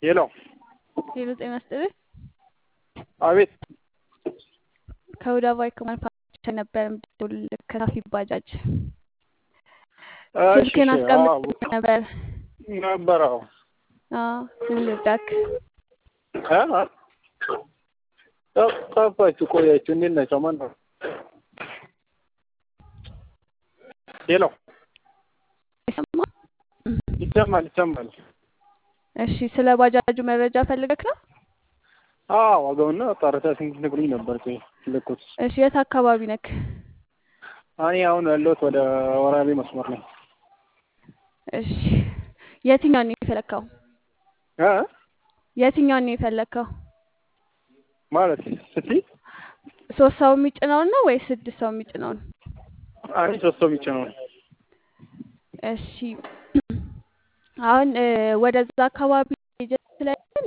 ሄሎ ሄሎ ጤና ይስጥልኝ። አቤት ከሁዳ ባይክ ማኑፋክቸር ነበር የምደውልልህ ከሳፊ ባጃጅ እሺ ስልክህን እሺ አዎ አስቀምጥ ነበር። ነበር አዎ አዎ ምን ልርዳክ? እ እ ጠፋችሁ ቆያችሁ እንዴት ናቸው ማን ነው ሄሎ አይሰማም? ይሰማል ይሰማል እሺ ስለ ባጃጁ መረጃ ፈልገክ ነው? አዎ ዋጋውና ጣረታ ስንት ነግሩኝ ነበር ቆይ ልኩት እሺ የት አካባቢ ነክ? እኔ አሁን ያለሁት ወደ ወራቤ መስመር ነው እሺ የትኛውን ነው የፈለግከው? እ የትኛውን ነው የፈለግከው? ማለት ስትይ ሶስት ሰው የሚጭነውን ነው ወይስ ስድስት ሰው የሚጭነውን? እኔ ሶስት ሰው ብቻ ነው እሺ አሁን እ ወደዛ አካባቢ ኤጀንት ስላለን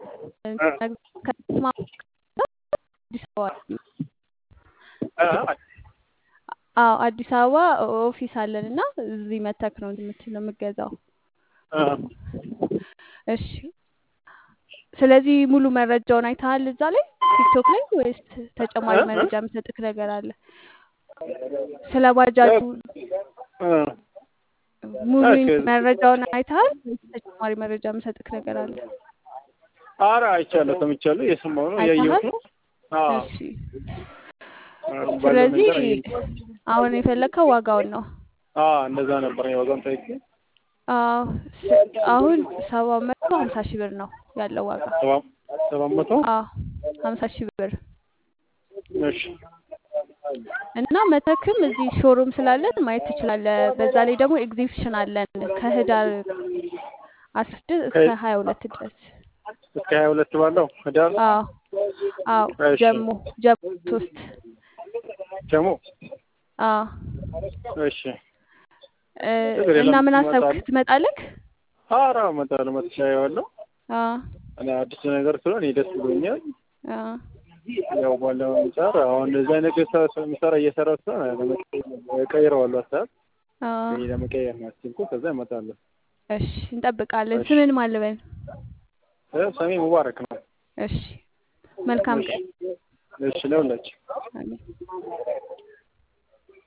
ከተማ አዲስ አበባ እ አዎ አዲስ አበባ ኦፊስ አለን እና እዚህ መተክ ነው የምትለው የምገዛው። እ እሺ ስለዚህ ሙሉ መረጃውን አይተሃል እዛ ላይ ቲክቶክ ላይ ወይስ ተጨማሪ እ? መረጃ የምሰጥክ ነገር አለ? ስለ ባጃጁ እ ሙሉ እሺ። መረጃውን አይተሃል ወይስ ተጨማሪ መረጃ የምሰጥክ ነገር አለ? ኧረ አይቻለሁ ሰምቻለሁ እየሰማሁ ነው እያየሁት ነው አዎ እሺ ባለው ስለዚህ ነገር እያየሁ አሁን የፈለግከው ዋጋውን ነው። አዎ እንደዛ ነበር የዋጋውን ታይቼ አዎ ስ- አሁን ሰባት መቶ ሀምሳ ሺህ ብር ነው ያለው ዋጋ። ሰባት ሰባት መቶ አዎ ሀምሳ ሺህ ብር እሺ እና መተክም እዚህ ሾሩም ስላለን ማየት ትችላለህ። በዛ ላይ ደግሞ ኤግዚቢሽን አለን ከህዳር አስራ ስድስት እስከ ከ- ሀያ ሁለት ድረስ። እስከ ሀያ ሁለት ባለው ህዳር አዎ አዎ እሺ ጀሞ ጀሞ ሶስት ደግሞ አዎ እሺ እ ችግር እና የለም ምን አሰብክ እመጣለሁ ትመጣለህ? ኧረ እመጣለሁ መጥቼ አየዋለሁ አዎ እኔ አዲስ ነገር ስለሆነ እኔ ደስ ብሎኛል አዎ ያው ባለው አንጻር አሁን እንደዚህ አይነት የሰ- ምሰራ እየሰራ ስለሆነ ለመቀየር- እቀይረዋለሁ ሀሳብ አዎ እኔ ለመቀየር ነው ያሰብኩት ከዛ እመጣለሁ እሺ እንጠብቃለን። እሺ ስምን ማን ልበል? እ ስሜ ሙባረክ ነው እሺ መልካም እሺ ቀን። እሺ ለሁላችሁ አሜን።